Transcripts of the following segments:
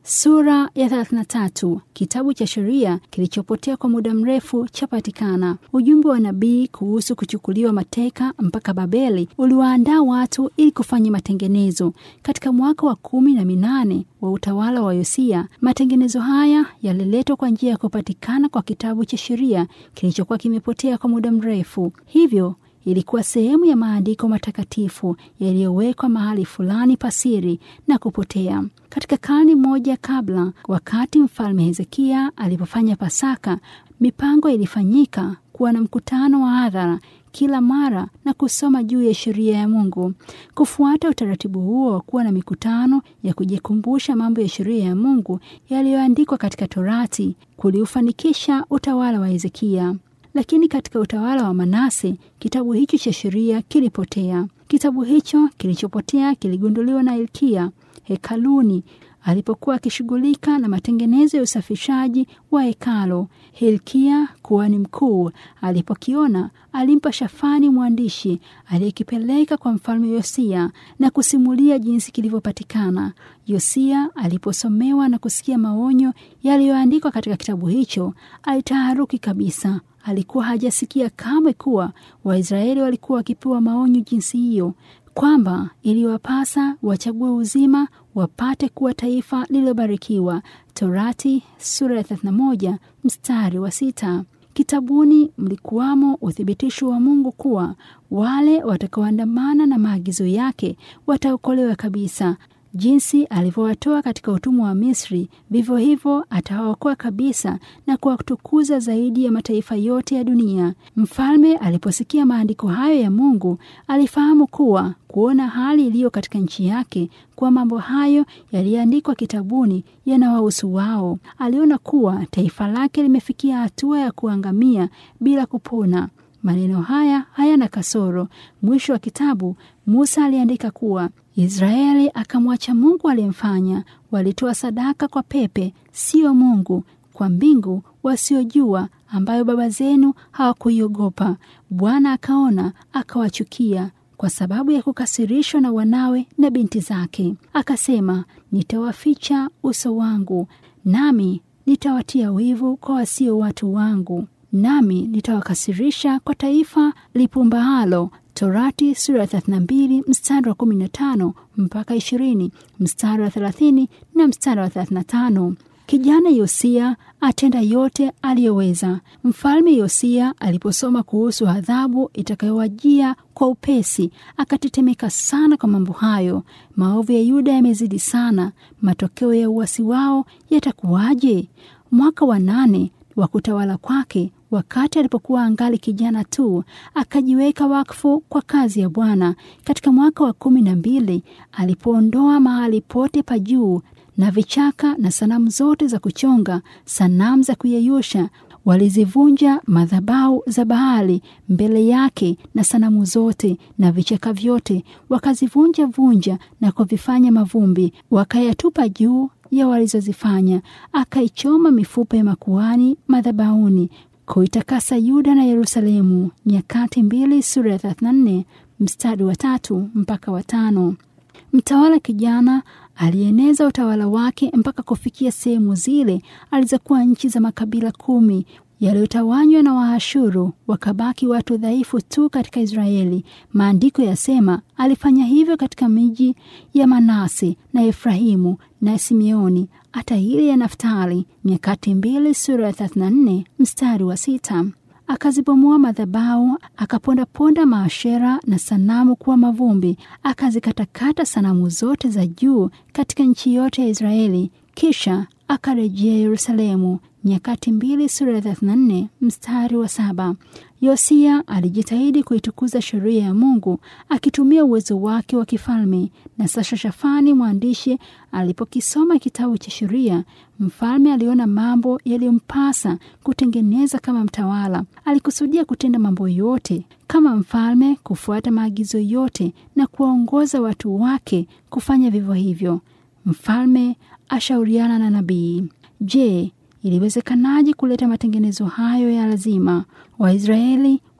Sura ya 33. Kitabu cha sheria kilichopotea kwa muda mrefu chapatikana. Ujumbe wa nabii kuhusu kuchukuliwa mateka mpaka Babeli uliwaandaa watu ili kufanya matengenezo. Katika mwaka wa kumi na minane wa utawala wa Yosia, matengenezo haya yaliletwa kwa njia ya kupatikana kwa kitabu cha sheria kilichokuwa kimepotea kwa muda mrefu. Hivyo ilikuwa sehemu ya maandiko matakatifu yaliyowekwa mahali fulani pasiri na kupotea. Katika karne moja kabla, wakati mfalme Hezekia alipofanya Pasaka, mipango ilifanyika kuwa na mkutano wa hadhara kila mara na kusoma juu ya sheria ya Mungu. Kufuata utaratibu huo wa kuwa na mikutano ya kujikumbusha mambo ya sheria ya Mungu yaliyoandikwa katika Torati kuliufanikisha utawala wa Hezekia. Lakini katika utawala wa Manase kitabu hicho cha sheria kilipotea. Kitabu hicho kilichopotea kiligunduliwa na Hilkia hekaluni alipokuwa akishughulika na matengenezo ya usafishaji wa hekalo. Hilkia kuhani mkuu alipokiona, alimpa Shafani mwandishi aliyekipeleka kwa mfalme Yosia na kusimulia jinsi kilivyopatikana. Yosia aliposomewa na kusikia maonyo yaliyoandikwa katika kitabu hicho, alitaharuki kabisa. Alikuwa hajasikia kamwe kuwa Waisraeli walikuwa wakipewa maonyo jinsi hiyo, kwamba iliwapasa wachague uzima wapate kuwa taifa lililobarikiwa. Torati sura ya 31 mstari wa sita. Kitabuni mlikuwamo uthibitisho wa Mungu kuwa wale watakaoandamana na maagizo yake wataokolewa kabisa. Jinsi alivyowatoa katika utumwa wa Misri, vivyo hivyo atawaokoa kabisa na kuwatukuza zaidi ya mataifa yote ya dunia. Mfalme aliposikia maandiko hayo ya Mungu, alifahamu kuwa kuona hali iliyo katika nchi yake, kuwa mambo hayo yaliyoandikwa kitabuni yanawahusu wao. Aliona kuwa taifa lake limefikia hatua ya kuangamia bila kupona. Maneno haya hayana kasoro. Mwisho wa kitabu, Musa aliandika kuwa Israeli akamwacha Mungu aliyemfanya. Walitoa sadaka kwa pepe, sio Mungu, kwa mbingu wasiojua, ambayo baba zenu hawakuiogopa. Bwana akaona, akawachukia kwa sababu ya kukasirishwa na wanawe na binti zake. Akasema, nitawaficha uso wangu, nami nitawatia wivu kwa wasio watu wangu, nami nitawakasirisha kwa taifa lipumbaalo. Torati sura ya 32 mstari wa 15 mpaka 20, mstari wa 30 na mstari wa 35. Kijana Yosia atenda yote aliyoweza. Mfalme Yosia aliposoma kuhusu adhabu itakayowajia kwa upesi, akatetemeka sana kwa mambo hayo. Maovu ya Yuda yamezidi sana, matokeo ya uasi wao yatakuwaje? Mwaka wa nane wa kutawala kwake wakati alipokuwa angali kijana tu, akajiweka wakfu kwa kazi ya Bwana. Katika mwaka wa kumi na mbili alipoondoa mahali pote pa juu na vichaka na sanamu zote za kuchonga, sanamu za kuyeyusha, walizivunja madhabahu za Baali mbele yake na sanamu zote na vichaka vyote, wakazivunja vunja na kuvifanya mavumbi, wakayatupa juu ya walizozifanya. Akaichoma mifupa ya makuhani madhabahuni kuitakasa Yuda na Yerusalemu. Nyakati mbili sura ya 34 mstari wa tatu mpaka wa tano. Mtawala kijana alieneza utawala wake mpaka kufikia sehemu zile alizokuwa nchi za makabila kumi yaliyotawanywa na Waashuru, wakabaki watu dhaifu tu katika Israeli. Maandiko yasema alifanya hivyo katika miji ya Manase na Efrahimu na Simeoni, hata ile ya Naftali. Nyakati mbili sura ya 34 mstari wa sita. Akazibomoa madhabahu, akapondaponda maashera na sanamu kuwa mavumbi, akazikatakata sanamu zote za juu katika nchi yote ya Israeli. Kisha akarejea Yerusalemu. Nyakati mbili sura ya 34 mstari wa saba. Yosia alijitahidi kuitukuza sheria ya Mungu akitumia uwezo wake wa kifalme. Na sasa Shafani mwandishi alipokisoma kitabu cha sheria, mfalme aliona mambo yaliyompasa kutengeneza kama mtawala. Alikusudia kutenda mambo yote kama mfalme, kufuata maagizo yote na kuwaongoza watu wake kufanya vivyo hivyo. Mfalme ashauriana na nabii. Je, iliwezekanaje kuleta matengenezo hayo ya lazima? Waisraeli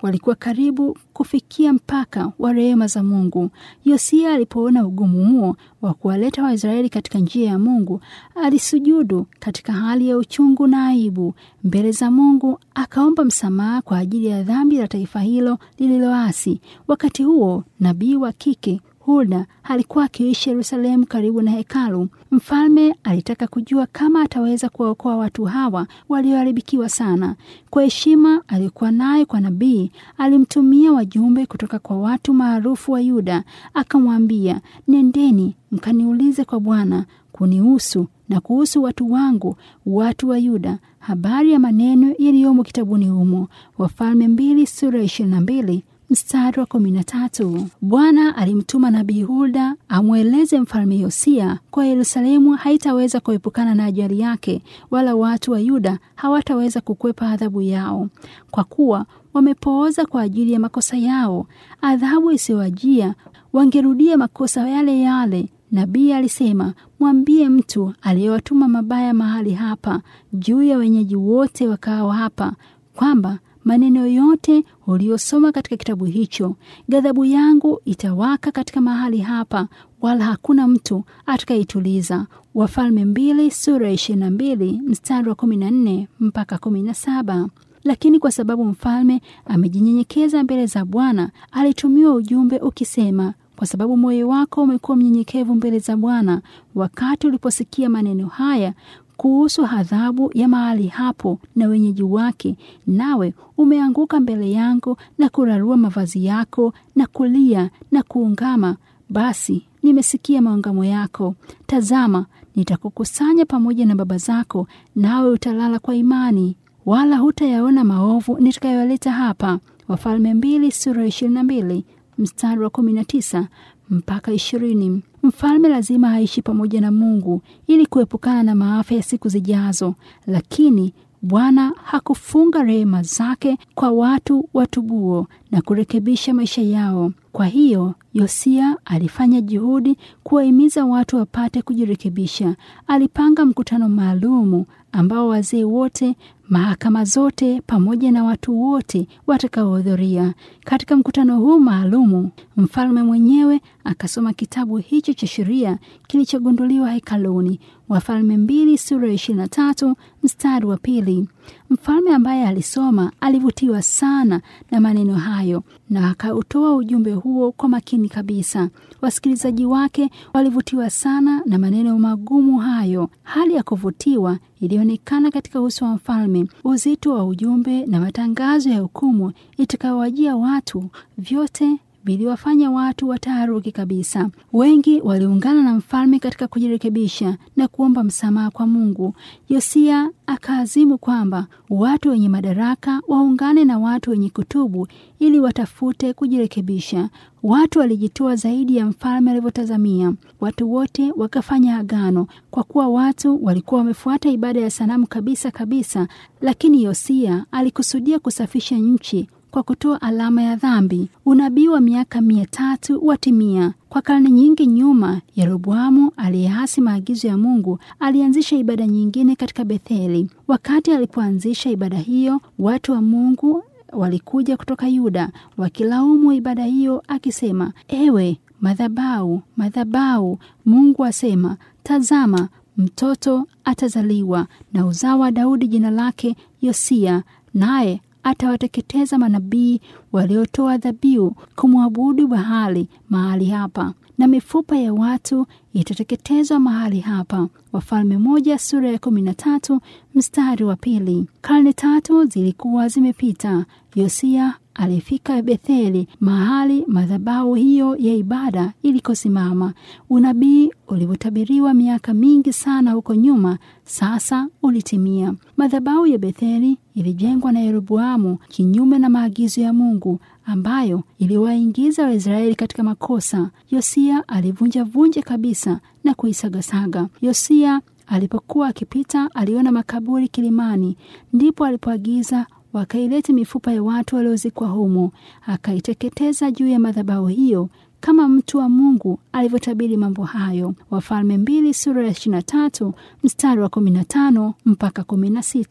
walikuwa karibu kufikia mpaka wa rehema za Mungu. Yosia alipoona ugumu huo wa kuwaleta Waisraeli katika njia ya Mungu, alisujudu katika hali ya uchungu na aibu mbele za Mungu, akaomba msamaha kwa ajili ya dhambi la taifa hilo lililoasi. Wakati huo nabii wa kike Hulda alikuwa akiishi Yerusalemu karibu na hekalu. Mfalme alitaka kujua kama ataweza kuwaokoa watu hawa walioharibikiwa sana. Kwa heshima aliyokuwa nayo kwa nabii, alimtumia wajumbe kutoka kwa watu maarufu wa Yuda, akamwambia, nendeni mkaniulize kwa Bwana kunihusu na kuhusu watu wangu, watu wa Yuda, habari ya maneno yaliyomo kitabuni humo. Wafalme mbili sura ya ishirini na mbili mstari wa kumi na tatu. Bwana alimtuma nabii Hulda amweleze mfalme Yosia kwa Yerusalemu haitaweza kuepukana na ajali yake, wala watu wa Yuda hawataweza kukwepa adhabu yao, kwa kuwa wamepooza kwa ajili ya makosa yao. Adhabu isiyowajia wangerudia makosa yale yale. Nabii alisema, mwambie mtu aliyewatuma mabaya mahali hapa juu ya wenyeji wote wakao hapa kwamba maneno yote uliosoma katika kitabu hicho, ghadhabu yangu itawaka katika mahali hapa, wala hakuna mtu atakayeituliza. Wafalme mbili sura ya ishirini na mbili mstari wa kumi na nne mpaka kumi na saba. Lakini kwa sababu mfalme amejinyenyekeza mbele za Bwana, alitumiwa ujumbe ukisema kwa sababu moyo wako umekuwa mnyenyekevu mbele za Bwana, wakati uliposikia maneno haya kuhusu adhabu ya mahali hapo na wenyeji wake, nawe umeanguka mbele yangu na kurarua mavazi yako na kulia na kuungama, basi nimesikia maungamo yako. Tazama, nitakukusanya pamoja na baba zako, nawe utalala kwa imani, wala hutayaona maovu nitakayoleta hapa. Wafalme mbili sura ishirini na mbili mstari wa kumi na tisa mpaka ishirini. Mfalme lazima aishi pamoja na Mungu ili kuepukana na maafa ya siku zijazo, lakini Bwana hakufunga rehema zake kwa watu watubuo na kurekebisha maisha yao. Kwa hiyo Yosia alifanya juhudi kuwahimiza watu wapate kujirekebisha. Alipanga mkutano maalumu ambao wazee wote, mahakama zote, pamoja na watu wote watakaohudhuria. Katika mkutano huu maalumu, mfalme mwenyewe akasoma kitabu hicho cha sheria kilichogunduliwa hekaluni. Wafalme mbili sura ya ishirini na tatu mstari wa pili. Mfalme ambaye alisoma alivutiwa sana na maneno hayo na akautoa ujumbe huo kwa makini kabisa. Wasikilizaji wake walivutiwa sana na maneno magumu hayo. Hali ya kuvutiwa ilionekana katika uso wa mfalme. Uzito wa ujumbe na matangazo ya hukumu itakayowajia watu vyote viliwafanya watu wataharuki kabisa. Wengi waliungana na mfalme katika kujirekebisha na kuomba msamaha kwa Mungu. Yosia akaazimu kwamba watu wenye madaraka waungane na watu wenye kutubu ili watafute kujirekebisha. Watu walijitoa zaidi ya mfalme alivyotazamia. Watu wote wakafanya agano, kwa kuwa watu walikuwa wamefuata ibada ya sanamu kabisa kabisa. Lakini Yosia alikusudia kusafisha nchi kwa kutoa alama ya dhambi. Unabii wa miaka mia tatu watimia. Kwa karne nyingi nyuma, Yeroboamu aliyeasi maagizo ya Mungu alianzisha ibada nyingine katika Betheli. Wakati alipoanzisha ibada hiyo, watu wa Mungu walikuja kutoka Yuda wakilaumu ibada hiyo, akisema, ewe madhabau, madhabau, Mungu asema, tazama mtoto atazaliwa na uzao wa Daudi, jina lake Yosia, naye atawateketeza manabii waliotoa dhabihu kumwabudu Bahali mahali hapa, na mifupa ya watu itateketezwa mahali hapa. Wafalme moja sura ya kumi na tatu mstari wa pili. Karne tatu zilikuwa zimepita. Yosia alifika Betheli, mahali madhabahu hiyo ya ibada ilikosimama. Unabii ulivyotabiriwa miaka mingi sana huko nyuma, sasa ulitimia. Madhabahu ya Betheli ilijengwa na Yeroboamu kinyume na maagizo ya Mungu ambayo iliwaingiza Waisraeli katika makosa. Yosia alivunja vunja kabisa na kuisagasaga. Yosia alipokuwa akipita, aliona makaburi kilimani, ndipo alipoagiza wakailete mifupa ya watu waliozikwa humo, akaiteketeza juu ya madhabahu hiyo kama mtu wa Mungu alivyotabiri mambo hayo. Wafalme mbili sura ya ishirini na tatu mstari wa kumi na tano mpaka kumi na sita.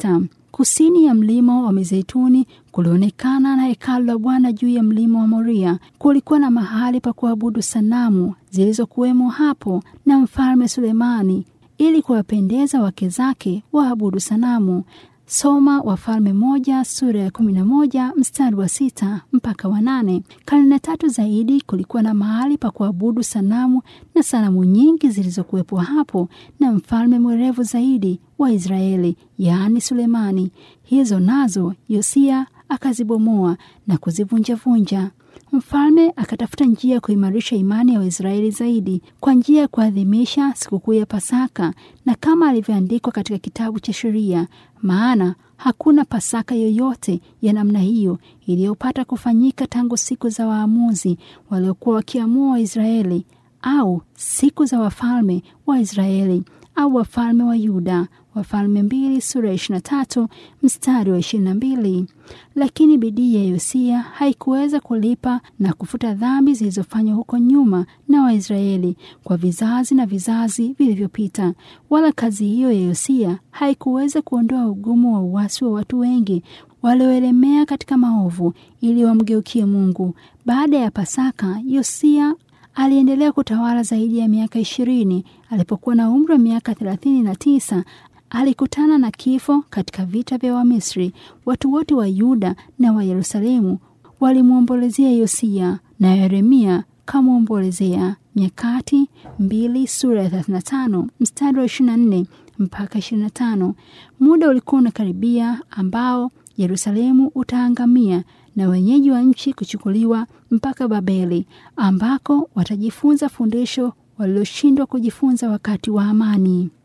Kusini ya mlima wa Mizeituni kulionekana na hekalu la Bwana juu ya mlima wa Moria. Kulikuwa na mahali pa kuabudu sanamu zilizokuwemo hapo na mfalme Sulemani, ili kuwapendeza wake zake waabudu sanamu. Soma Wafalme moja sura ya kumi na moja mstari wa sita mpaka wa nane. Karne tatu zaidi kulikuwa na mahali pa kuabudu sanamu na sanamu nyingi zilizokuwepo hapo na mfalme mwerevu zaidi wa Israeli, yaani Sulemani. Hizo nazo Yosia akazibomoa na kuzivunjavunja. Mfalme akatafuta njia ya kuimarisha imani ya Waisraeli zaidi kwa njia ya kuadhimisha sikukuu ya Pasaka, na kama alivyoandikwa katika kitabu cha sheria, maana hakuna Pasaka yoyote ya namna hiyo iliyopata kufanyika tangu siku za waamuzi waliokuwa wakiamua Waisraeli, au siku za wafalme wa Israeli au wafalme wa Yuda. Wafalme mbili sura ya ishirini na tatu mstari wa ishirini na mbili. Lakini bidii ya Yosia haikuweza kulipa na kufuta dhambi zilizofanywa huko nyuma na Waisraeli kwa vizazi na vizazi vilivyopita, wala kazi hiyo ya Yosia haikuweza kuondoa ugumu wa uasi wa watu wengi walioelemea katika maovu ili wamgeukie Mungu. Baada ya Pasaka, Yosia aliendelea kutawala zaidi ya miaka ishirini. Alipokuwa na umri wa miaka thelathini na tisa alikutana na kifo katika vita vya Wamisri. Watu wote wa Yuda na wa Yerusalemu walimwombolezea Yosia na Yeremia kamwombolezea. Nyakati mbili sura ya 35 mstari wa 24 mpaka 25. Muda ulikuwa unakaribia ambao Yerusalemu utaangamia na wenyeji wa nchi kuchukuliwa mpaka Babeli ambako watajifunza fundisho waliloshindwa kujifunza wakati wa amani.